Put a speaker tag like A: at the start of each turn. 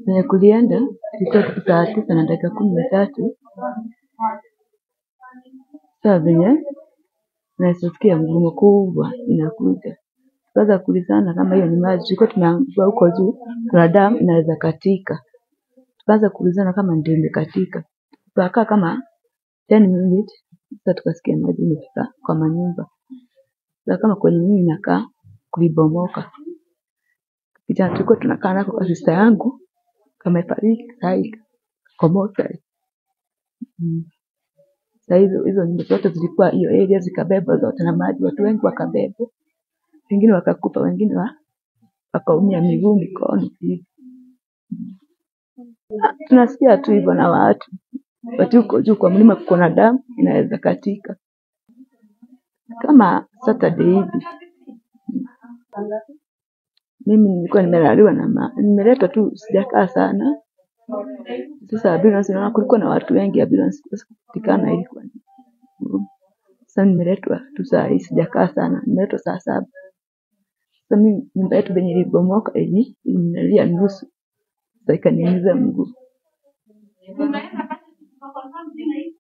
A: Penye kulienda ilikuwa kitu saa tisa na dakika kumi na tatu. Saa venye naweza sikia ngurumo kubwa inakuja. Tukaanza kuulizana kama hiyo ni maji. Tulikuwa tumeambiwa huko juu kuna damu inaweza katika. Tukaanza kuulizana kama ndio imekatika. Tukakaa kama 10 minutes sasa tukasikia maji imefika kwa manyumba. Sasa kama kwenye mimi nakaa kulibomoka. Kijana tulikuwa tunakaa nako kwa sister yangu kamefariki sahi kwa mochari. Mm. Saa hizo hizo nyumba zote zilikuwa hiyo area zikabebwa zote na maji, watu wengi wakabebwa, wengine wakakufa, wengine wa, wakaumia miguu, mikono hivi. Ah, Tunasikia tu hivyo na watu wati huko juu kwa mlima kuko na damu inaweza katika kama Saturday hivi. Mimi nilikuwa nimelaliwa na ma, nimeletwa tu, sijakaa sana. Sasa ambulance naona kulikuwa na watu wengi, ambulance kupatikana ilikuwa ni ngumu. Sasa nimeletwa tu saa hii, sijakaa sana, nimeletwa saa saba. Sasa mimi nyumba yetu venye ilibomoka ili ilinilalia nusu, sasa ikaniumiza mguu.